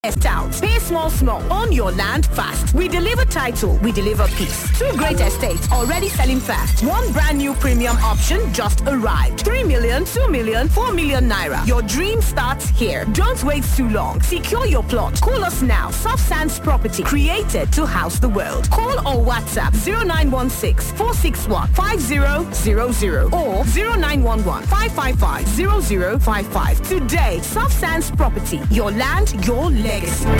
Estates. Pay small, small. Own your land fast. We deliver title. We deliver peace. Two great estates already selling fast. One brand new premium option just arrived. 3 million, 2 million, 4 million naira. Your dream starts here. Don't wait too long. Secure your plot. Call us now. Soft Sands Property, created to house the world. Call or WhatsApp 0916 461 5000 or 0911 555 0055. Today, Soft Sands Property, your land, your legacy.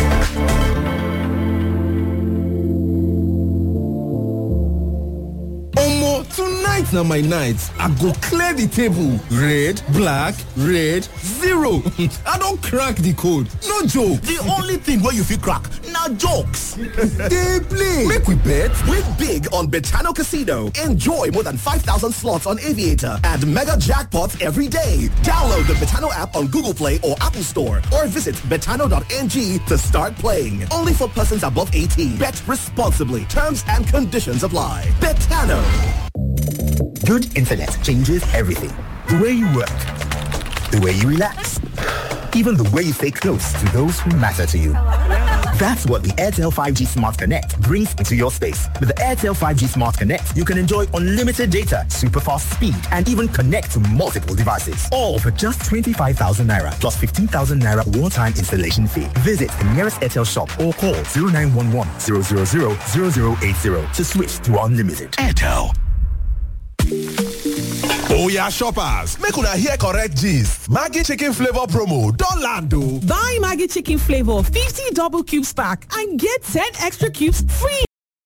Omo, tonight na my night. I go clear the table. Red, black, red, zero. I don crack the code. No joke. The only thing wey you fit crack na jokes. Dey play. Make we bet. Win big on Betano Casino. Enjoy more than 5,000 slots on Aviator and mega jackpots every day. Download the Betano app on Google Play or Apple Store or visit betano.ng to start playing. Only for persons above 18. Bet responsibly. Terms and conditions apply. Betano. Good internet changes everything. The way you work, the way you relax, even the way you stay close to those who matter to you. That's what the Airtel 5G Smart Connect brings into your space. With the Airtel 5G Smart Connect, you can enjoy unlimited data, super fast speed, and even connect to multiple devices. All for just 25,000 Naira plus 15,000 Naira one-time installation fee. Visit the nearest Airtel shop or call 0911 000 0080 to switch to unlimited. Airtel. Oya shoppers, make una hear correct gist. Maggie chicken flavor promo don land o. Buy Maggie chicken flavor 50 double cubes pack and get 10 extra cubes free.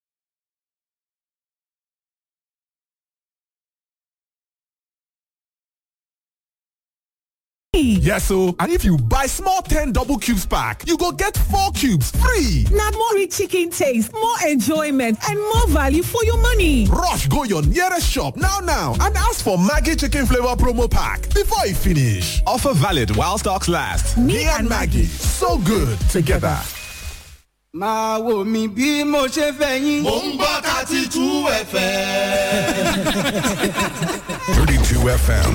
Yes o, and if you buy small 10 double cubes pack, you go get 4 cubes free. Na more rich chicken taste, more enjoyment and more value for your money. Rush go your nearest shop now now and ask for Maggie chicken flavor promo pack before e finish. Offer valid while stocks last. Me and Maggie, so good together. máa wò mí bí mo ṣe fẹ́ yín. mò ń gbọ́ thirty two fm. 32 FM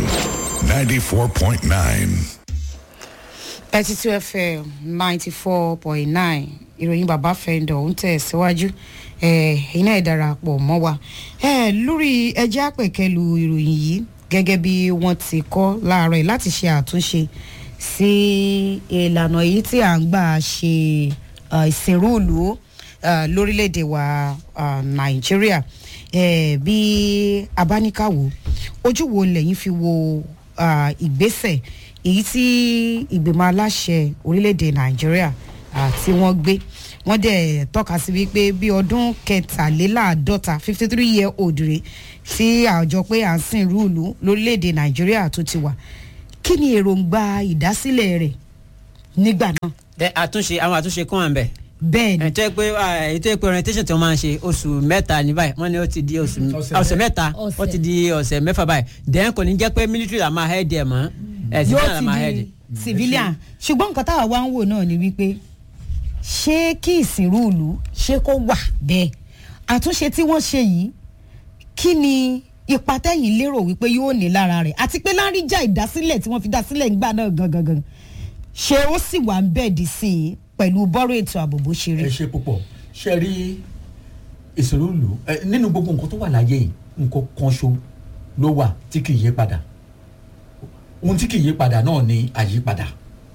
94.9. thirty two fm ninety four point nine ìròyìn bàbá fẹ́ndọ̀ ń tẹ̀ síwájú iná ẹ̀ darapọ̀ mọ́ wa Eh, lórí ẹjẹ́ àpẹ̀kẹ́lu ìròyìn yìí gẹ́gẹ́ bí wọ́n ti kọ́ láàárọ̀ yìí láti ṣe àtúnṣe sí ìlànà èyí tí à ń gbà ṣe eh, ìsìnrúùlù eh, lórílẹ̀‐èdè wa ah, nàìjíríà Eh, bí abáníkàwò ojú wo lẹ́yìn fi wo ah, ìgbésẹ̀ èyí tí ìgbìmọ̀ aláṣẹ orílẹ̀‐èdè nàìjíríà ah, tí wọ́n gbé wọ́n dẹ̀ tọ́ka sí wípé bí ọdún kẹtàléláàádọ́ta fifty three year old rè tí àjọ pé à ń sìn rúùlù lórílẹ̀‐èdè nàìjíríà tó ti wà kí ni èròǹgbà ìdásílẹ̀ rẹ̀ nígbà náà. ẹ àtúnṣe àwọn àtúnṣe kún wà ń bẹ̀. bẹ́ẹ̀ ni. ètò ẹ pé ètò ẹ pé orientation tí wọ́n máa ń ṣe oṣù mẹ́ta ní báyìí wọ́n ní ó ti di oṣù ọ̀sẹ̀ mẹ́ta ó ti di ọ̀sẹ̀ mẹ́fà báyìí dẹ́n kò ní jẹ́ pé military la máa head ẹ̀ mọ́ ẹ̀ civilian la máa head. yóò ti di civilian ṣùgbọ́n nǹkan táwa wá ń wò náà ni wípé ṣé kí ìsìnrúùlù ṣé kó wà bẹ́ẹ̀ àtúnṣe tí wọ́n ṣe yìí kí ni ipa tẹ́yìn lérò wípé yóò ní lára rẹ̀ àti pé láríjà ìdásílẹ̀ tí wọ́n fi dásílẹ̀ ńgbà náà gangan ṣé ó sì wà ń bẹ̀ẹ̀dì sí i pẹ̀lú bọ́rọ̀ ètò ààbò bó ṣe rí. ẹ ṣe púpọ̀ ṣe rí ìṣòro lò ẹ nínú gbogbo nǹkan tó wà láyé yìí nǹkan kan ṣo ló wà tí kì í yé padà ohun tí kì í yé padà náà ni àyípadà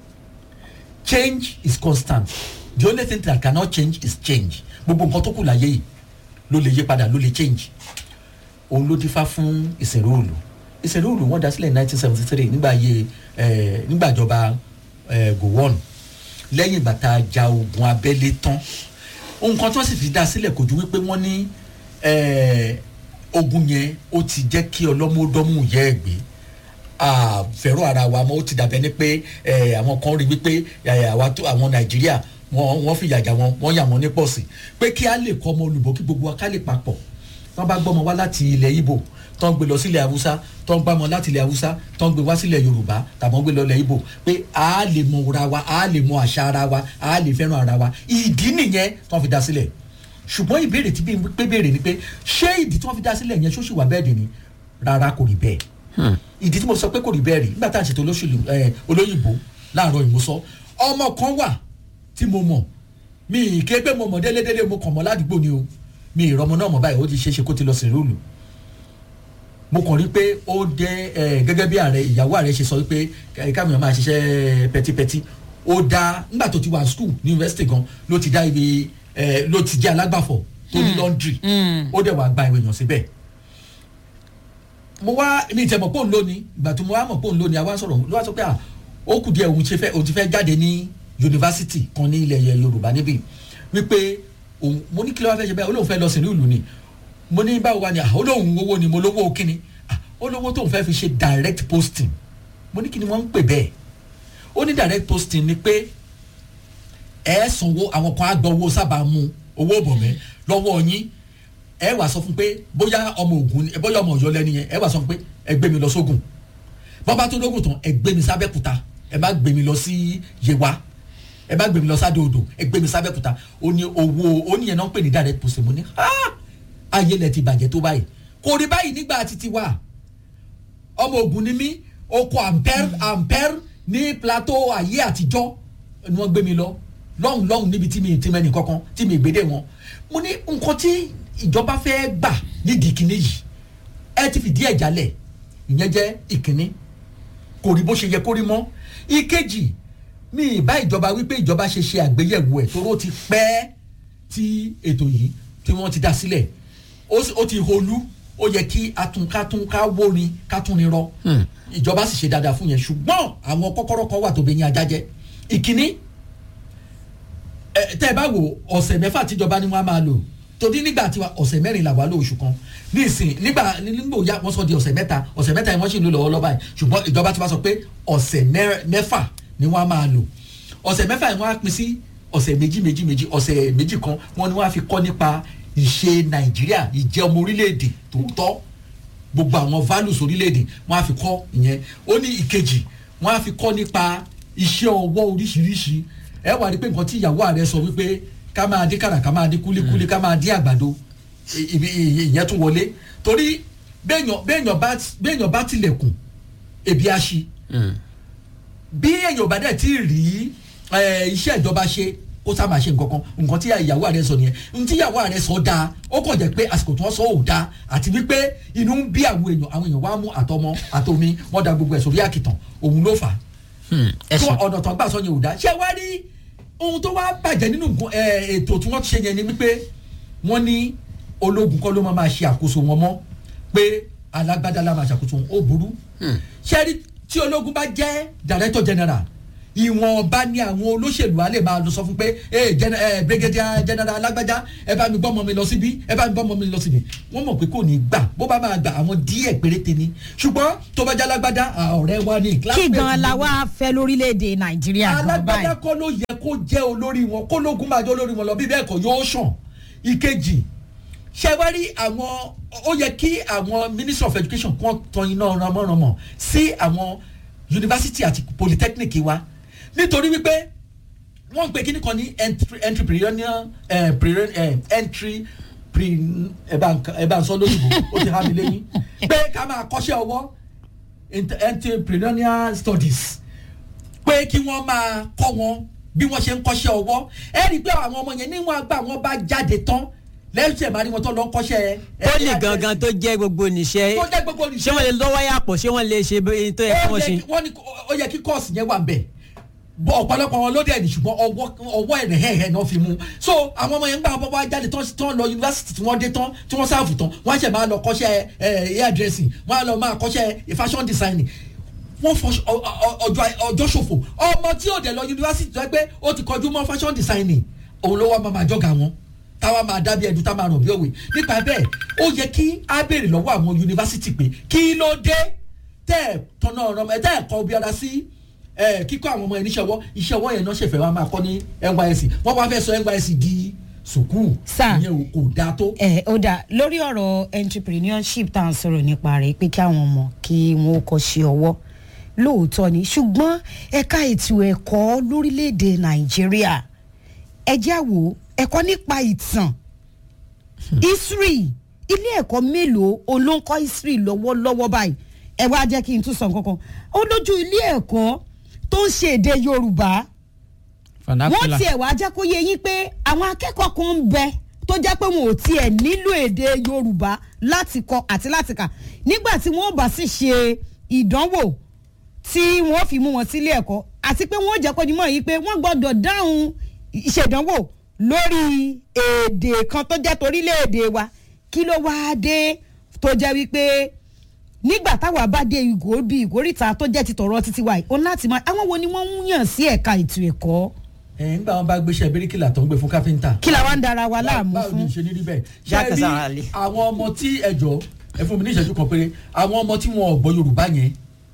change is constant the only thing that cannot change is change gbogbo nǹkan tó kù láyé yìí ló lè yé padà ló lè change òun ló dífá fún ìṣèrò òòlù ìṣèrò òòlù wọn dá sílẹ̀ nineteen seventy three nígbà yé ẹ nígbàjọba ẹ gowon lẹ́yìn ìgbà tá a ja ogun abẹ́lé tán ohun kan tó sì fi dá sílẹ̀ kò ju wípé wọ́n ní eh, ogun yẹn ó ti jẹ́ kí ọlọ́mọdọ́mù yẹ ẹ̀ gbé fẹ́ràn ara wa mọ́ ó ti dàbẹ́ ni pé eh, àwọn kan rí wípé eh, àwa tó- àwọn nàìjíríà wọ́n wọ́n fìyà jà wọn wọ́n yà wọ́n ní pọ̀sì pé kí á lè kọ́ ọmọ olùbọ́ kí gbogbo wa ká lè papọ̀ wọ́n bá gbọ́mọ wá láti ilẹ̀ ibo tó ń gbé lọ sílẹ̀ haúsá tó ń gbámọ láti ilẹ̀ haúsá tó ń gbé wá sílẹ̀ yorùbá tàbí wọ́n gbé lọ ilẹ̀ ibo pé a lè mọ ara wa a lè mọ àṣà ara wa a lè fẹ́ràn ara wa ìdí nìyẹn tó ń fi dá sílẹ̀ ṣùgbọ́n ìbéèrè tí bí pé béèrè ni pé ṣé ìdí tí wọ́n fi dá sílẹ̀ yẹn ṣó sì wà bẹ́ẹ̀ dì ní rárá kò rí bẹ́ẹ̀ ìdí tí mo sọ pé kò rí bẹ́ẹ̀ rí nígbà tá à ń ṣètò olóṣèlú ẹ, olóyìnbó láàárọ̀ ìmúsọ ọmọ kan wà tí mo mọ̀ mi ì ké pé mo mọ̀ délédélé mo kàn mọ́ ládùúgbò ni o mi ì rọmọ náà mọ̀ báyìí ó ti ṣeé ṣe kó ti lọ sìn rúùlù mo kàn rí pé ó dé ẹ gẹ́gẹ́ bí ààrẹ ìyàwó ààrẹ ṣe sọ wípé káwọn èèyàn máa ṣiṣẹ́ pẹtipẹti ó dá nígbà tó ti wà school ní university gan ló ti dá ibi ẹ ló ti jẹ́ alágbàfọ̀ tó ní laundry ó dẹ̀ wá gba ìwé èèyàn síbẹ̀ mo wá mi tẹ̀ mọ̀ pé òun lónìí ìgbà tó mo wá mọ̀ pé òun lónìí àwa sọ̀rọ̀ ló wá sọ pé à ó kù díẹ̀ òun ti fẹ́ òun ti fẹ́ jáde ní yunifásitì kan ní ilẹ̀ yorùbá níbí wípé òun mo ní kí ló wá fẹ́ ṣe bẹ́ẹ̀ olóhùn fẹ́ lọ sí ìlú ni mo ní báwo wá ni olóhùn owó ni mo lówó kíni olówó tóun fẹ́ fi ṣe direct posting mo ní kí ni wọ́n ń pè bẹ́ẹ̀ ó ní direct posting ni pé ẹ sanwó àwọn kan á gbọ́ owó sábà mu owó bọ̀mẹ́ lọ́wọ́ yín ẹ wà sọ fún pé bóyá ọmọ ògùn ni bóyá ọmọ ọ̀yọ́ lẹ́ni yẹn ẹ wà sọ fún pé ẹ gbé mi lọ sógun bọ́bá tó lógún tán ẹ gbé mi sábẹ́kúta ẹ má gbé mi lọ sí yewa ẹ má gbé mi lọ sádòdò ẹ gbé mi sábẹ́kúta ó ní owó ó ní yẹn náà ń pè ní direct posting mo ní ayé lẹ ti bàjẹ́ tó báyìí kò rí báyìí nígbà títí wa ọmọ ògùn ni mí oko ampere ampere ní plateau ayé àtijọ́ ni wọ́n gbé mi lọ lọ́hùn lọ́hùn níbi tí mi ti mẹ́ni kankan tí mi gbédè wọn mo ní nǹkan tí ìjọba fẹ́ gbà nídìí kínní yìí ẹ ti fìdí ẹ̀ jálẹ̀ ìyẹn jẹ́ ìkíní kò rí bó ṣe yẹ kó rí mọ́ ìkejì mi ì bá ìjọba wípé ìjọba ṣe ṣe àgbéyẹ̀wò ẹ̀ toró ti pẹ́ tí ètò yìí tí wọ́n ti dá sílẹ̀ ó ti holú ó yẹ kí atunkatun ká wórin kátúnirọ ìjọba sì ṣe dáadáa fún yẹn ṣùgbọ́n àwọn kọ́kọ́rọ́ kan wà tó bẹ yín ajá jẹ́ ìkíní tẹ́ ẹ bá wò ọ̀sẹ̀ mẹ́fà tíjọba ni wọ́n á máa lò torí nígbà tí ọ̀sẹ̀ mẹ́rin là wà ló oṣù kan nísìn nígbà nígbà òya wọ́n sọ di ọ̀sẹ̀ mẹ́ta ọ̀sẹ̀ mẹ́ta yẹn wọ́n sì ń lò lọ́wọ́ lọ́ba yìí ṣùgbọ́n ìjọba ti wá sọ pé ọ̀sẹ̀ mẹ́fà ni wọ́n á máa lò ọ̀sẹ̀ mẹ́fà yẹn wọ́n á pín sí ọ̀sẹ̀ méjì méjì méjì ọ̀sẹ̀ méjì kan wọ́n ni wọ́n á fi kọ́ nípa ìṣe nàìjíríà ìjẹ́ ọmọ orílẹ̀-èdè tòótọ́ gbogbo àwọn values orílẹ̀-èdè wọ́n á fi kọ́ ìyẹn ó ní ìkejì wọ́n á fi kọ́ nípa iṣẹ́ ọwọ́ oríṣiríṣi ẹ wà ní pé nǹkan tí ìyàwó ààrẹ sọ wípé ká máa dín kàrà ká máa dín kúlíkúlí ká máa dín àgbàdo ìyẹn tún wọlé torí béèyàn bá tilẹ̀kùn ebi á ṣí bí èèyàn bá dẹ̀ ti rí iṣẹ́ ìjọba ṣe ó sá máa ṣe nǹkan kan nǹkan tí ìyàwó ààrẹ sọ nìyẹn n tí ìyàwó ààrẹ sọ dáa ó kàn jẹ́ pé àsìkò tí wọ́n sọ ò dáa àti wípé inú ń bí àwọn èèyàn àwọn èèyàn wá mú àtọmọ àtomi wọ́n da gbogbo ẹ̀ sórí àkìtàn òun ló fà á tó ọ̀nà tán gbà sọ yẹn ò dáa ṣé wá rí ohun tó wá bàjẹ́ nínú ètò tí wọ́n ti ṣe yẹn ni wípé wọ́n ní ológun kọ́ ló máa ṣe àkóso wọn mọ́ pé alágbádá la máa ṣàkóso wọn ó burú ṣé rí tí ológun bá jẹ́ director general ìwọ̀nba ni àwọn olóṣèlú á lè máa lọ sọ fún pé ee brigadier general alágbájá ẹ bá mi gbọ́ ọmọ mi lọ síbí ẹ bá mi gbọ́ ọmọ mi lọ síbí wọ́n mọ̀ pé kò ní gbà bó bá máa gbà àwọn díẹ̀ péréte ni ṣùgbọ́n tó bá jẹ́ alágbádá ọ̀rẹ́ wa ni. kí gan la wá fẹ́ lórílẹ̀‐èdè nàìjíríà gan báyìí. alágbádá kọ́ ló yẹ kó jẹ́ olórí wọn kó lógun máa jẹ́ olórí wọn lọ bí bẹ́ẹ̀ kọ́ yóò sàn ìkejì ṣe wá rí àwọn ó yẹ kí àwọn ministry of education kan tan iná ránmọ́ránmọ́ sí àwọn yunifásitì àti polytechnic wa nítorí wípé wọ́n ń pe kíní kan ní entrepreneurial entry ẹ bá ń sọ lóyìnbó ó ti há mi lẹ́yìn pé ká máa kọ́ṣẹ́ ọwọ́ entrepreneurial studies pé kí wọ́n máa kọ́ wọn bí wọ́n ṣe ń kọ́ṣẹ́ ọwọ́ ẹ rí i pé àwọn ọmọ yẹn níwọ̀n àgbà wọn bá jáde tán lẹ́sẹ̀ máa ní wọn tó lọ kọ́ṣẹ́. ó lè gangan tó jẹ́ gbogbo níṣẹ́ tó jẹ́ gbogbo níṣẹ́ ṣé wọ́n lè lọ́wọ́ yàpọ̀ ṣé wọ́n lè ṣe tó yẹ kí wọ́n ṣe. ó yẹ kí kọ́ọ̀sì yẹn wà ń bẹ̀ bọ ọ̀pọ̀lọpọ̀ wọn ló dẹ̀ ní ṣùgbọ́n ọwọ́ ẹ̀rẹ̀ hẹ̀hẹ̀ náà fi mú so àwọn ọmọ yẹn ń gbà wọn bá jáde tán tán lọ yunifásitì tí wọ́n dé tán tí wọ́n sáàfù tán wọ́n á ṣẹ̀ máa lọ kọ́ṣẹ́ hair dressing wọ́n á lọ máa kọ́ṣẹ́ fashion designing wọ́n fọ ọjọ́ ṣòfò ọmọ tí ò dẹ̀ lọ yunifásitì tó yẹ pé ó ti kọjú mọ́ fashion designing òun ló wá máa máa jọ́gà wọn táwa máa dábí ẹdun tá máa ràn bí òwe nípa bẹ́ẹ̀ ó yẹ kí á béèrè lọ́wọ́ àwọn yunifásitì pé kí ló dé tẹ́ ẹ̀ tọ́nà ọ̀rọ̀ tẹ́ ẹ̀ kọ́ bí ara sí kíkọ́ àwọn ọmọ ẹ̀ níṣẹ́ ọwọ́ iṣẹ́ ọwọ́ yẹn náà ṣẹ̀fẹ̀ wá máa kọ́ ní nysc wọ́n wá fẹ́ sọ nysc di sùkúù ìyẹn kò dáa tó. ẹ ó dà lórí ọ̀rọ̀ entrepreneurship tá à ń sọ̀rọ̀ nípa rẹ̀ pé kí àwọn ọmọ kí wọ́n ó kọ́ ṣe ọwọ́ lóòótọ́ ni ṣùgbọ́n ẹ̀ka ètò ẹ̀kọ́ lórílẹ̀‐èdè nàìjíríà ẹjẹ́ àwò ẹ̀kọ́ nípa ìtàn history ilé ẹ̀kọ́ mélòó olóńkọ́ history lọ́wọ́lọ́wọ́ báyìí ẹ wá jẹ́ kí n tún sọ nǹkan kan ó lójú ilé ẹ̀kọ́ tó ń ṣe èdè yorùbá wọ́n tiẹ̀ wá jẹ́ kó yé yín pé àwọn akẹ́kọ̀ọ́ kan ń bẹ tó jẹ́ pé wọn ò tiẹ̀ nílò èdè yorùbá láti kọ àti láti kà nígbà tí wọ́n bá sì ṣe ìdánwò tí wọ́n fi mú wọn sílé ẹ̀kọ́ àti pé wọ́n jẹ́ kó ní mọ̀ yìí pé wọ́n gbọ́dọ̀ dáhùn ìṣèdánwò lórí èdè kan tó jẹ́ torílẹ̀-èdè wa kí ló wáá dé tó jẹ́ wípé nígbà táwa bá dé ìgò bí ìgòríta tó jẹ́ ti tọ̀rọ̀ títí wa yìí òun láti máa àwọn wo ni wọ́n ń yàn sí ẹ̀ka ètò ẹ̀kọ́. ẹ̀ ń gbà wọn bá gbéṣẹ́ bíríkìlà tó ń gbé fún káfíńtà. kí la wá ń dara wa láàmú báwo ni fún. ṣe ní rí bẹ́ẹ̀. Jákè ṣe sára rí lé. àwọn ọmọ tí ẹjọ́ ẹ fún mi ní ìṣẹ́jú kan péré àwọn ọmọ tí wọn ò gbọ́ yorùbá yẹn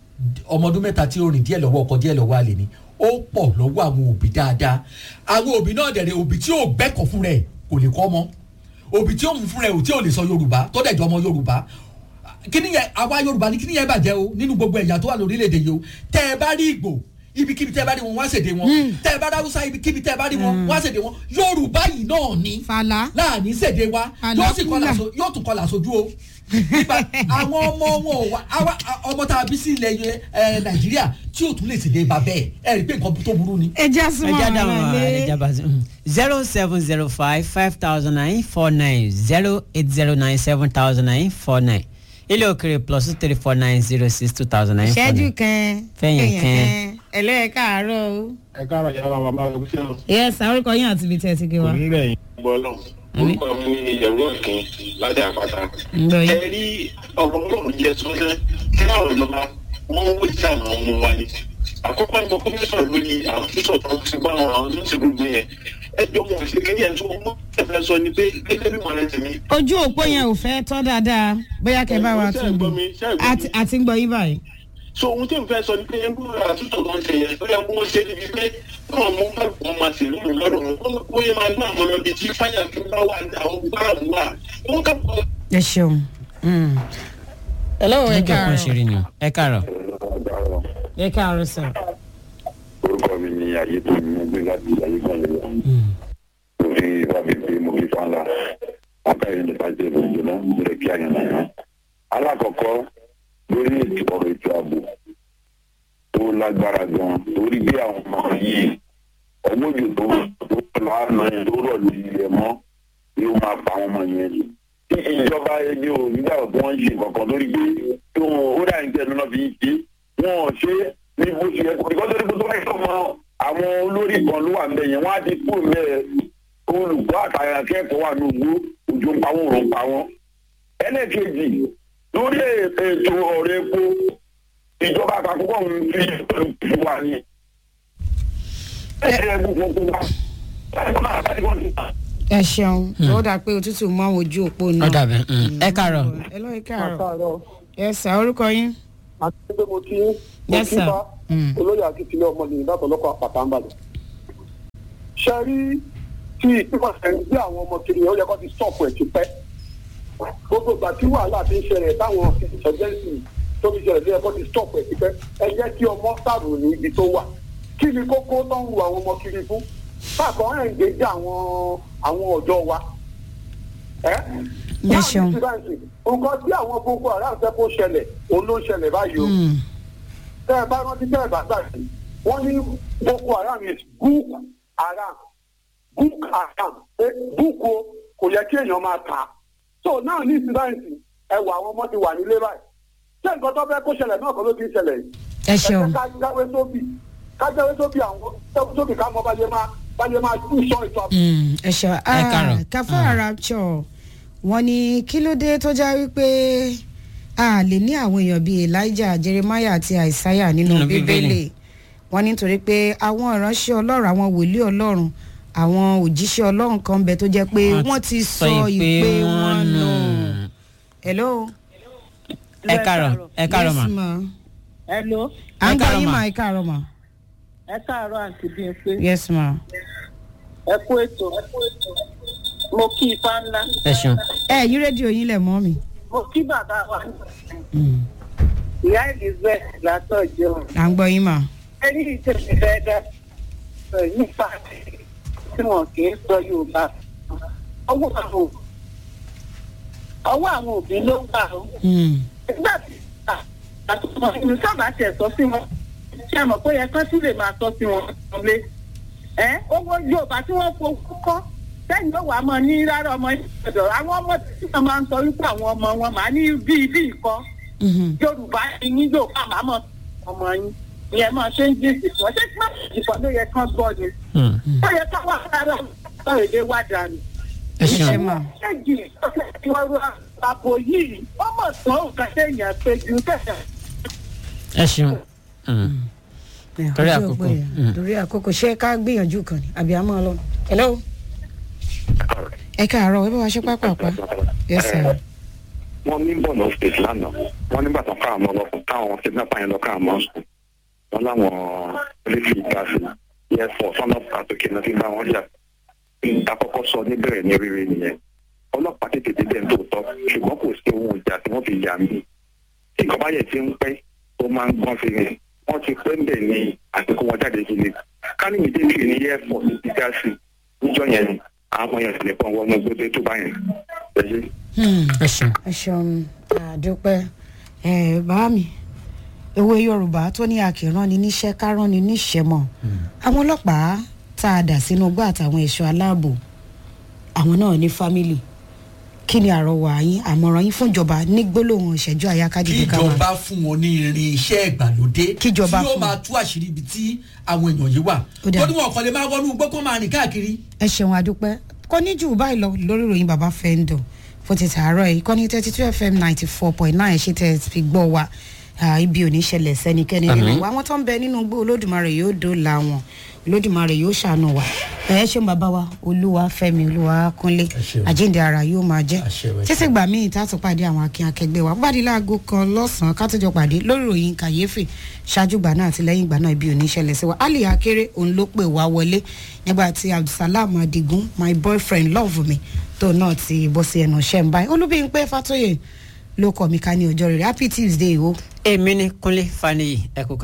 ọmọ ọdún mẹ́ta tí ó rìn díẹ̀ lọ́wọ́ ọkọ díẹ̀ lọ́wọ́ àlè ni ó pọ̀ lọ́wọ́ àwọn òbí dáadáa àwọn òbí náà dẹ̀rẹ̀ òbí tí ò gbẹ́kọ̀ fún rẹ̀ kò lè kọ́ ọmọ òbí tí ó mú fún rẹ̀ ò tí ò lè sọ yorùbá tó dẹ̀ jọ ọmọ yorùbá kíní yẹn àwa yorùbá ní kíní yẹn bàjẹ́ o nínú gbogbo ẹ̀yà tó wà lórílẹ̀‐èdè yìí o tẹ́ ẹ bá rí ìgbò ibikíbi tẹ́ ẹ bá rí wọn wá ṣèdè wọn tẹ́ ẹ bá rí haúsá ibikíbi tẹ́ ẹ bá rí wọn wá ṣèdè wọn yorùbá yìí náà ni láàní ṣèdè wa yóò sì kọlà so yóò tún kọlà sojú o nípa àwọn ọmọ wọn ò wá àwa ọmọ tá a bí sí ilẹ̀ ẹ nàìjíríà tí ò tún lè ṣèdè bá bẹ́ẹ̀ ẹ rí i pé nǹkan tó burú ni. ẹ jẹ́ súnmọ́ ẹja ara dáhùn lé. ẹja bá zero seven zero five five thousand nine four nine zero eight zero nine seven thousand nine four nine ilé òkèrè plus two three four nine zero six two thousand nine four ìṣẹ́jú nine. kan Fẹ̀yìn kan. ẹlẹ́ẹ̀ káàárọ̀ o. ẹ káàárọ̀ yàrá bàbá rẹ̀ ṣe o. yes orúkọ yín àti ibi tí ẹ ti gbé wa. onílẹ̀ yìí gbọ́ lọ. orúkọ mi ni ìyẹ̀wò ọ̀kìn láti àpáta. Ǹgbọ́ yín. ẹ rí ọ̀rọ̀ ọlọ́run jẹ́ sọ́sẹ́ kí àwọn ìjọba wọ́n ń wé sí àwọn ọmọ wa ni. àkọ́kọ́ ni mo kọ́ fẹ́ sọ̀rọ̀ lórí àwọn tó sọ̀tọ̀ ti bá àwọn àwọn tó ń ṣe gbogbo yẹn. ẹ jọ mọ̀ sí kí ẹ̀ tó mọ́ ẹ̀fẹ̀ sọ ni pé gẹ́gẹ́ bí mọ̀lẹ́ tèmi. ojú òpó yẹn ò fẹ́ tọ́ dáadáa bóyá kẹ́ bá wa Ṣé ẹ tún gbọ́ un mi? Ṣé ẹ gbọ́ mi? àti àti ń gbọ́ yín báyìí. so ohun tí n fẹ́ sọ ni pé ẹgbẹ́ rẹ̀ àtúntò kan ṣe yẹn tó yẹ kó ṣe níbi pé káwọn ọmọ bá wọn máa ṣe lómi lọ́dún wọn kó yẹ máa gbá àwọn ọmọdé tí fáyà tó bá wà ní àwọn gbáàmù wà wọn kà pọ̀. ẹ ṣeun. hello ẹ níjọ kan káàárọ̀ ṣeré ni o ẹ káàárọ̀. ẹ káàárọ̀ sir. orúkọ mi ni ayé tó ní gbé láti ayé kan lè lọ. mo fi rábì pé mo fi fan la ọkà yẹn nípa jẹ lóúnjẹ náà mo lè kí àyàn náà. alákọ̀ọ́kọ́ lórí ètò ọ̀rọ̀ ètò ààbò tó lágbára gan torí bí àwọn ọmọ yìí ọwọ́ òjò tó tó lọ́nà yẹn tó rọ̀ lórí ilẹ̀ mọ́ yóò máa pa àwọn ọmọ yẹn. tí ìjọba ẹni ò nígbà tí wọ́n ń ṣe kankan lórí pé tí wọn ó dà ní tẹnu náà fi ń ṣe wọn ò ṣe é ní bó ṣe yẹ kó ìkọ́ tó ní kó tó bá yẹ mọ àwọn olórí kan ló wà ń bẹ yẹn wọ́n á ti kú mẹ́ olùkọ́ àtàyà akẹ́kọ̀ọ́ wà ní ogbó òjò ń pa wọn òrò ń pa wọn. ẹlẹ́ẹ̀kejì lórí ètò ọ̀rọ̀ epo ìjọba àpapọ̀ ń fi ìlú wa ní. ẹ̀ẹ́dẹ̀ gbogbo gbogbo wa. ẹ ṣeun ó dà pé òtútù mọ àwọn ojú òpó náà. ó dàbẹ̀ ẹ káàárọ̀. ẹ lọ ẹ káàárọ̀. ẹ sà orúkọ yín. àti pé mo ti mo Yes, ti sir. bá olóyè akíntúlẹ̀ ọmọ nìyí látọ̀ lọ́kọ̀ àpàtà ń bàdàn. ṣe rí tí ìpínlẹ̀ sẹ́yìn bí àwọn ọmọ kiri yẹn ó yẹ kó ti stop ẹ̀ ti pẹ́. gbogbo ìgbà tí wàhálà ti ń ṣẹlẹ̀ táwọn ìṣẹ̀jẹ̀sì tó ti ṣẹlẹ̀ ló yẹ kó ti stop ẹ̀ ti pẹ́. ẹ jẹ́ kí ọmọ sàrò ní ibi tó wà. kí ni kókó tó ń wu àwọn ọmọ kiri fún? bákan ẹ̀ ń gbèjì àwọn àwọn ọ̀dọ́ wa. ẹ́ Ẹ ṣeun. nǹkan tí àwọn gbogbo àrà fẹ́ kó ṣẹlẹ̀ òun ló ń ṣẹlẹ̀ báyìí o tẹ́ ẹ bá rántí tẹ́ ẹ bá gbàgbé wọ́n ní boko haram is book haram book haram pé búùkù o kò yẹ kí èèyàn máa kà á so náà ní ìsìláìsì ẹ wà àwọn ọmọ ti wà nílé báyìí ṣé nǹkan tó fẹ́ kó ṣẹlẹ̀ náà kọ́ ló ti ń ṣẹlẹ̀ yìí ẹ ṣeun. ká jáwé sóbì ká jáwé sóbì àwọn jáwé sóbì ká mọ báyé máa báyé máa tún sọ ètò àbò. Mm, ẹ ṣeun Ẹ káàárọ̀. káfáà rapture wọn ní kí ló dé tó já wípé a lè ní àwọn èèyàn bíi elijah jeremiah àti isaiah nínú Nínú bíbélì Bíbélì. wọn nítorí pé àwọn ìránṣẹ́ ọlọ́run àwọn wòlíì ọlọ́run àwọn òjíṣẹ́ ọlọ́run kan bẹ tó jẹ́ pé wọ́n ti sọ ìpè wọn nù. hello. ẹ káàárọ̀ ẹ káàárọ̀ Yes, mà. ma. hello à ń Ẹ gbọ́ káàárọ̀ yín ma. mà ẹ káàárọ̀ mà. ẹ káàárọ̀ àǹtí bíi pé yes ma. ẹ kú ètò mo kí ifá ńlá ẹ ṣeun. ẹ yí rédíò yín lẹ̀ mọ́ mi. mo kí bàbá wa ìyá elizabeth látọ̀ jẹun à ń gbọ́ yín mà. ẹni ìtẹ̀sí fẹ́ dá sọ nípa tí wọn kì í sọ yorùbá ọwọ́ àwọn ọwọ́ àwọn òbí ló wà ó nígbà tí àtúntò ìlú sábà tẹ̀ sọ sí wọn ṣé àmọ̀ pé yẹ kán tún lè máa sọ sí wọn lé ẹ owó yorùbá tí wọ́n fowó kọ́ sẹ́yìn ló wàá mọ̀ ní rárá ọmọ yìí ọ̀dọ̀ àwọn ọmọ tí wọ́n máa ń sọ wípé àwọn ọmọ wọn máa ní bíi bíi kọ́ yorùbá ni yín yorùbá máa mọ̀ ọmọ yín ìyẹn máa ṣe ń jí ìsìnkú ṣé kí wọ́n ìfọ̀ ló yẹ kán gbọ́ ni ó yẹ ká wà rárá ọ̀rọ̀ èdè wá dànù. ẹ ṣeun ṣéjì ìwọ̀rọ̀ àpò yìí wọ́n mọ̀ tó nǹkan téèyàn pé ju tẹ̀sán. ẹ ṣeun torí àkókò torí àkókò ṣé ká gbìyànjú kan ni àbí àmọ́ lọ. hello. ẹ káàárọ̀ ẹ bá wa ṣe pápápá. yes sir. wọ́n ní bọ̀nà state lánàá wọ́n nígbà tán káwọn ọmọ ọlọ́kùn táwọn kidnapper yẹn lọ káwọn ọmọ sùn wọ́n láwọn olóṣèlú gáàsì air force wọn lọ́pàá àtòkè náà ti bá wọn jà àkọ́kọ́ sọ níbẹ̀rẹ̀ ní rere nìyẹn ọlọ́pàá tètè débẹ̀ ń tòótọ́ ṣùgbọ́n kò sí ohun ìjà tí wọ́n fi yà mí nǹkan báyẹ̀ tí ń pẹ́ tó máa ń gbọ́n fi rìn wọ́n ti pẹ́ ń bẹ̀ ní àsìkò wọn jáde sí ni kánì mi débi ní air force ti gáàsì níjọ́ yẹn ni àwọn yẹn sì lè pọ́n wọnú gbogbo tó bá yẹn ẹ ṣeun. ẹ ṣeun àdúpẹ́ ẹ bá mi ewé yorùbá tó ní akìrán ni níṣẹ́ kárán ni níṣẹ́ mọ̀ àwọn ọlọ́pàá tá a dà sínú gbọ́ àtàwọn ẹ̀ṣọ́ aláàbò àwọn náà ní fámìlì kí ni àrọwà yín àmọ̀ràn yín fún ìjọba ní gbólóhùn ìṣẹ́jú àyákájìdí ká wá. kíjọba fún wọn ní irin iṣẹ́ ìgbàlódé Kíjọba tí yóò fún máa tú àṣírí ibi tí àwọn èèyàn yìí wà Ó dáa. ó ní wọn kàn lè máa wọnú igbó kó máa rìn káàkiri. ẹ ṣeun àdúpẹ́ kò ní jù báyìí lọ lórí ìròyìn bàbá fẹ́ńdọ̀ fún ti tààrọ̀ yìí kọ́ni thirty two fm ninety four point nine ṣe tẹ̀ fi gbọ́ wa Ah, ibi ò ní ṣẹlẹ̀ sẹ́nikẹ́ni nínú Àmín. wa àwọn tó ń bẹ nínú igbó olódùmarè yóò dóòlà wọn olódùmarè yóò ṣàánú wa ẹ ṣeun bàbá wa olúwa fẹmi olúwa kúnlé àjíǹde ara yóò máa jẹ títí gbà míì tá a tún pàdé àwọn akin akẹgbẹ́ wa pàdé láago kan lọ́sàn-án ká tó jọ pàdé lórí ìròyìn kàyéfì ṣáájú gbà náà àti lẹ́yìn gbà náà ibi ò ní ṣẹlẹ̀ sí wa ali akéré òun ló pè wá wọlé nígbà tí abdulsalam adigun my boyfriend love me tó náà ti bọ́ sí ẹnu ṣẹ́ ń báyìí olúbíyìnpé fatoyè ló kọ́ mi ká ní ọjọ́ rere happy tuesday o. èmi ni kúnlé faniyi ẹ kú ká.